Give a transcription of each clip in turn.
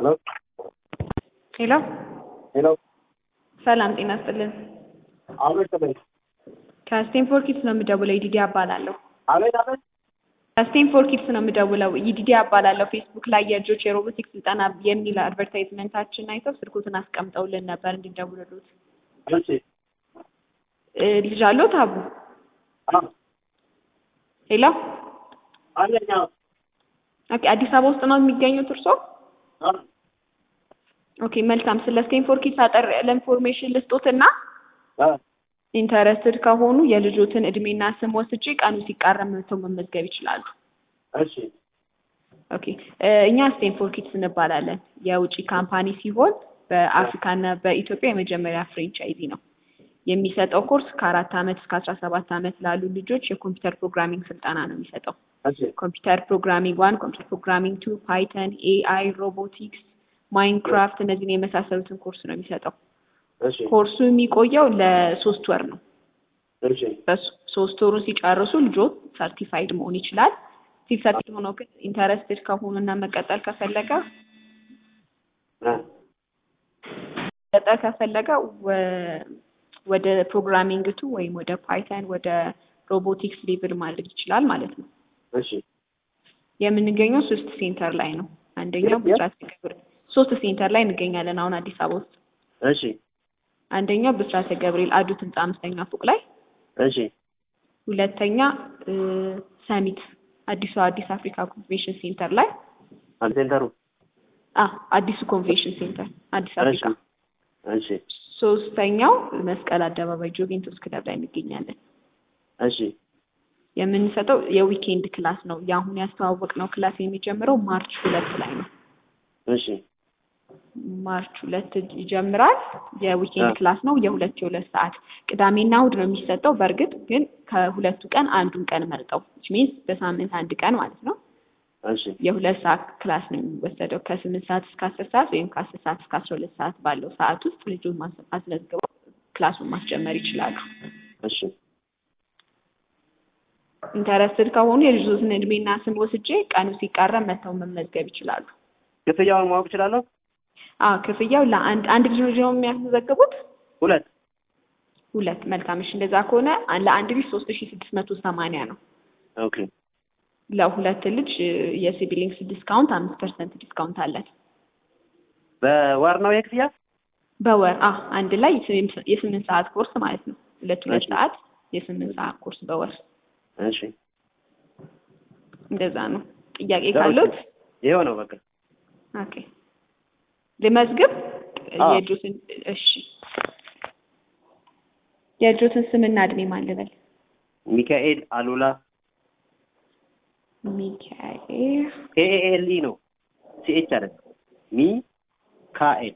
ሄሎ ሄሎ ሄሎ ሰላም ጤና ይስጥልን። አቤት አቤት ከስቴንፎርድ ኪድስ ነው የምደውለው። ይዲዲ እባላለሁ። አቤት አቤት ከስቴንፎርድ ኪድስ ነው የምደውለው። ይዲዲ እባላለሁ። ፌስቡክ ላይ የልጆች የሮቦቲክስ ስልጠና የሚል አድቨርታይዝመንታችን አይተው ስልኮትን አስቀምጠውልን ነበር እንዲደውልሉት። እሺ እ ልጅ አለዎት አቡ? አ ሄሎ አለኝ አዎ ኦኬ። አዲስ አበባ ውስጥ ነው የሚገኙት እርስዎ? አ ኦኬ መልካም። ስለ ስቴንፎርድ ኪድስ አጠር ያለ ኢንፎርሜሽን ልስጦትና አ ኢንተረስትድ ከሆኑ የልጆትን እድሜና ስም ወስጄ ቀኑ ሲቃረብ መጥተው መመዝገብ ይችላሉ። እሺ ኦኬ እ እኛ ስቴንፎርድ ኪድስ እንባላለን። የውጭ ካምፓኒ ሲሆን በአፍሪካና በኢትዮጵያ የመጀመሪያ ፍሬንቻይዚ ነው። የሚሰጠው ኮርስ ከአራት ዓመት እስከ አስራ ሰባት ዓመት ላሉ ልጆች የኮምፒውተር ፕሮግራሚንግ ስልጠና ነው የሚሰጠው። እሺ ኮምፒውተር ፕሮግራሚንግ ዋን፣ ኮምፒውተር ፕሮግራሚንግ ቱ፣ ፓይተን፣ ኤአይ፣ ሮቦቲክስ፣ ማይንክራፍት እነዚህን የመሳሰሉትን ኮርስ ነው የሚሰጠው። እሺ ኮርሱ የሚቆየው ለሶስት ወር ነው። እሺ በሶስት ወሩን ሲጨርሱ ልጆች ሰርቲፋይድ መሆን ይችላል። ሲል ሰርቲፋይድ ሆኖ ግን ኢንተረስትድ ከሆኑ እና መቀጠል ከፈለገ አ መቀጠል ከፈለገ ወ- ወደ ፕሮግራሚንግ ቱ ወይም ወደ ፓይተን ወደ ሮቦቲክስ ሌቭል ማድረግ ይችላል ማለት ነው። እሺ የምንገኘው ሶስት ሴንተር ላይ ነው። አንደኛው የት? ብስራተ ገብርኤል ሶስት ሴንተር ላይ እንገኛለን አሁን አዲስ አበባ ውስጥ። እሺ አንደኛው ብስራተ ገብርኤል አዱት ህንፃ አምስተኛ ፎቅ ላይ፣ እሺ ሁለተኛ እ ሰሚት አዲሱ አዲስ አፍሪካ ኮንቬንሽን ሴንተር ላይ አንድ ሴንተሩ አ አዲሱ ኮንቬንሽን ሴንተር አዲስ እሺ አፍሪካ። እሺ ሶስተኛው መስቀል አደባባይ ጆቬንቱስ ክለብ ላይ እንገኛለን። እሺ የምንሰጠው የዊኬንድ ክላስ ነው። የአሁን ያስተዋወቅነው ክላስ የሚጀምረው ማርች ሁለት ላይ ነው። እሺ ማርች ሁለት ይጀምራል። የዊኬንድ አ። ክላስ ነው። የሁለት የሁለት ሰዓት ቅዳሜና እሑድ ነው የሚሰጠው። በእርግጥ ግን ከሁለቱ ቀን አንዱን ቀን መርጠው which means በሳምንት አንድ ቀን ማለት ነው። እሺ የሁለት ሰዓት ክላስ ነው የሚወሰደው ከስምንት ሰዓት እስከ አስር ሰዓት ወይም ከአስር ሰዓት እስከ አስራ ሁለት ሰዓት ባለው ሰዓት ውስጥ ልጁን ማስ- አስመዝግበው ክላሱን ማስጀመር ይችላሉ። እሺ ኢንተረስትድ ከሆኑ የልጆትን እድሜና ስም ወስጄ ቀኑ ሲቃረብ መጥተው መመዝገብ ይችላሉ። ክፍያውን ማወቅ እችላለሁ? አዎ ክፍያው ለአንድ አንድ ልጅ ነው የሚያስመዘግቡት? ሁለት ሁለት መልካም። እሺ እንደዛ ከሆነ አ- ለአንድ ልጅ ሶስት ሺ ስድስት መቶ ሰማንያ ነው። ኦኬ ለሁለት ልጅ እ፣ የሲቢሊንግስ ዲስካውንት አምስት ፐርሰንት ዲስካውንት አለን በወር ነው የክፍያ? በወር አ አንድ ላይ የስምንት የስምንት ሰዓት ኮርስ ማለት ነው። ሁለት ሁለት እሺ። ሰዓት የስምንት ሰዓት ኮርስ በወር እሺ እንደዛ ነው። ጥያቄ ጥሩ። ካሉት ይኸው ነው በቃ ኦኬ ልመዝግብ። አዎ። የልጆትን እሺ የልጆትን ስምና እድሜ ማን ልበል? ሚካኤል አሉላ ሚካኤል ኤኤልኢ ነው ሲኤች አይደለም ሚካኤል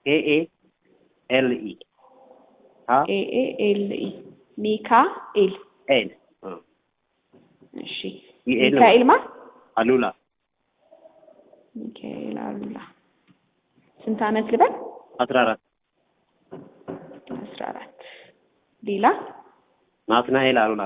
ኤኤልኢ አ ኤኤኤልኢ ሚካኤል ኤል አ እሺ ሚኤል ነው። ሚካኤል ማ አሉላ ሚካኤል አሉላ ስንት አመት ልበል? አስራ አራት አስራ አራት ሌላ ናትናኤል አሉላ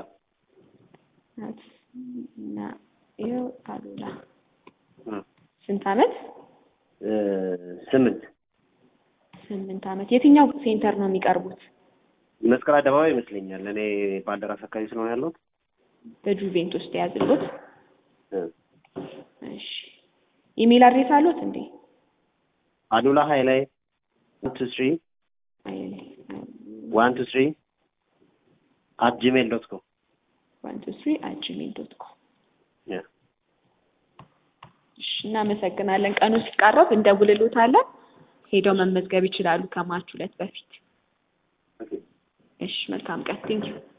ናትናኤል አሉላ አ ስንት አመት? እ ስምንት ስምንት አመት የትኛው ሴንተር ነው የሚቀርቡት? መስቀል አደባባይ ይመስለኛል። እኔ ባልደራስ አካባቢ ስለሆነ ያለሁት በጁቬንቱስ ተያዝሉት። እ እሺ ኢሜል አድሬስ አሉት እንዴ? አሉላ ሀይላይ ዋን ቱ ስሪ ዋን ቱ ስሪ አት ጂሜል ዶት ኮም ዋን ቱ ስሪ አት ጂሜል ዶት ኮም እሺ እናመሰግናለን። ቀኑ ሲቃረብ እንደውልሎታለን። ሄደው መመዝገብ ይችላሉ ከማርች ሁለት በፊት። እሺ መልካም ቀን። ቴንኪው